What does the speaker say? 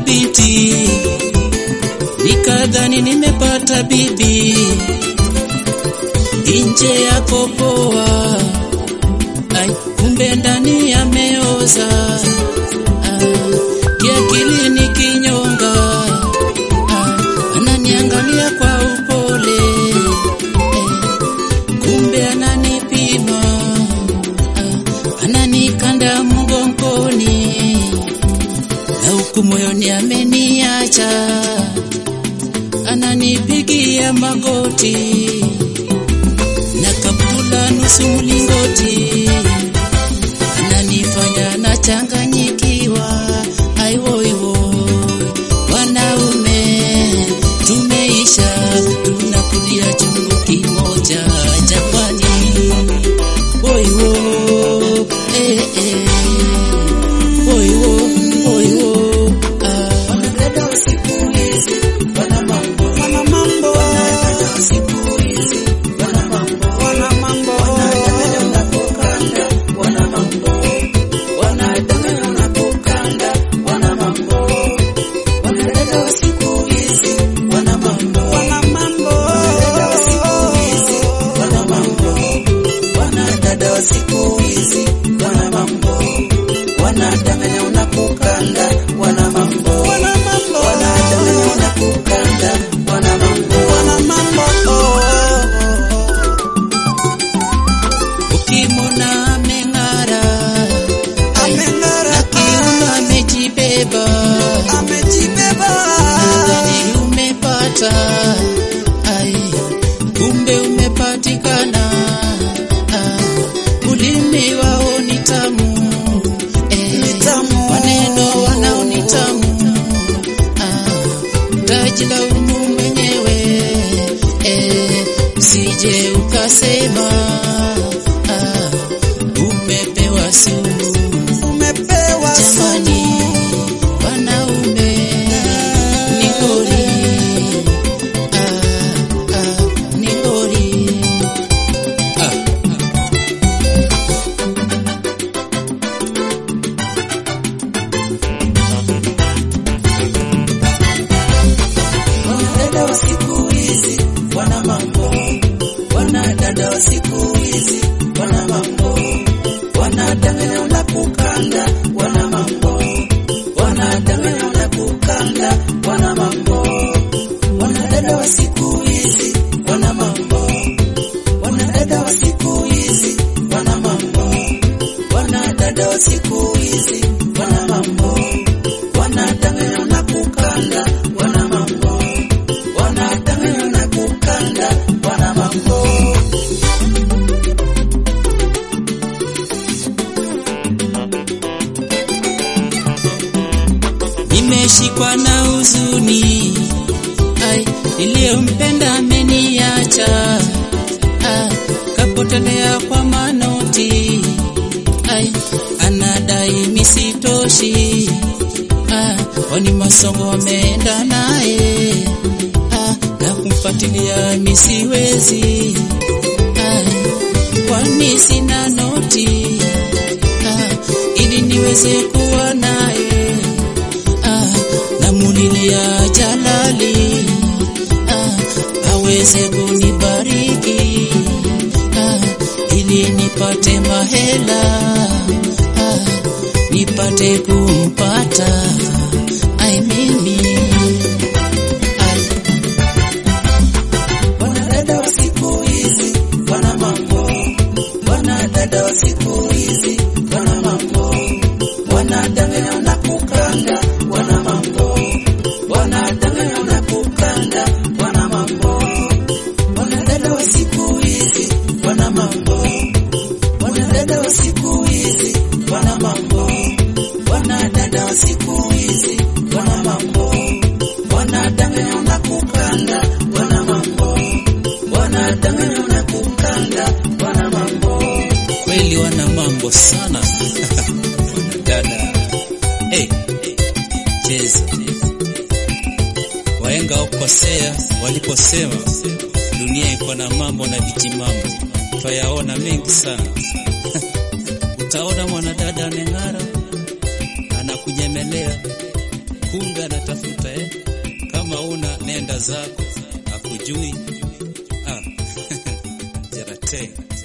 binti, nikadhani nimepata bibi, nje yako poa, ai kumbe ndani yameoza. Ah, kiakili ni kinyonga, ah, ananiangalia kwa upole eh, kumbe ananipima, ah, ananikanda mgongoni na huku moyoni ameniacha, ananipigia magoti na kaptula nusu mlingoti, ananifanya nachanganyikiwa. Aiwoiwo, wanaume tumeisha, tunakulia chungu kimoja Japani. Woiwo, eh, eh. Woiwo, woiwo, ah. Wanadada wa siku hizi wana mambo, Wana mambo, wanadada wa siku hizi wana mambo, wana mambo, wanadanganya unapokanda, wana mambo, wanadanganya unapokanda, wana mambo, wanadada wa siku hizi wana mambo, wana mambo, wanadada wa siku hizi wana mambo, wanadada wa siku hizi wana mambo, wanadanganya unapokanda, wana mambo, wana mambo, wanadanganya unapokanda, wana mambo. wana mambo, Ukimwona ameng'ara ameng'ara, na kiuno amejibeba, amejibeba, nadhani umepata, ai, kumbe umepatikana. Ah, ulimi wao ni tamu, eh, Ni tamu. maneno wanao ni tamu. Ah, tajilaumu mwenyewe, eh, usije ukasema ah, umepewa sumu. umepewa Jamani, wanaume ni ngori, ah, ah, ni ngori. Ah, Wanadada wa siku hizi wana mambo, wanadada wa siku hizi wana mambo, wanadanganya unapokanda, wana mambo, wanadanganya unapokanda, wana mambo, wanadada wa siku hizi wana mambo, wanadada wa siku hizi wana mambo, wanadada wa siku hizi wana mambo, wanadanganya unapokanda, wana mambo, wanadanganya unapokanda, wana mambo. nimeshikwa na huzuni, ai, niliyompenda ameniacha, ah, kapotelea kwa manoti, ai, anadai misitoshi, ah, kwani masomo wameenda naye, ah, na kumfuatilia misiwezi, ai, kwani sina noti, ah, ili niweze kuwa naye ah, namulilia Jalali ah, aweze kunibariki ah, ili nipate mahela ah, nipate kumpata ai mimi ai, Wanadada wa siku hizi wana mambo, wanadada wa siku hizi wana mambo, wanadanganya unapokanda, wana mambo, wanadanganya unapokanda, wana mambo, wanadada wa siku hizi wana mambo, wanadada wa siku hizi wana mambo, wanadada wa siku hizi wana mambo, wanadanganya unapokanda, wana mambo, wanadanganya unapokanda, wana mambo. kweli wana mambo sana dada hey, cheza waenga ukosea waliposema dunia iko na mambo na vijimambo twayaona mengi sana utaona mwanadada ameng'ara anakunyemelea kumbe anataka tafuta eh? Kama una nenda zako, akujui ah. Jarate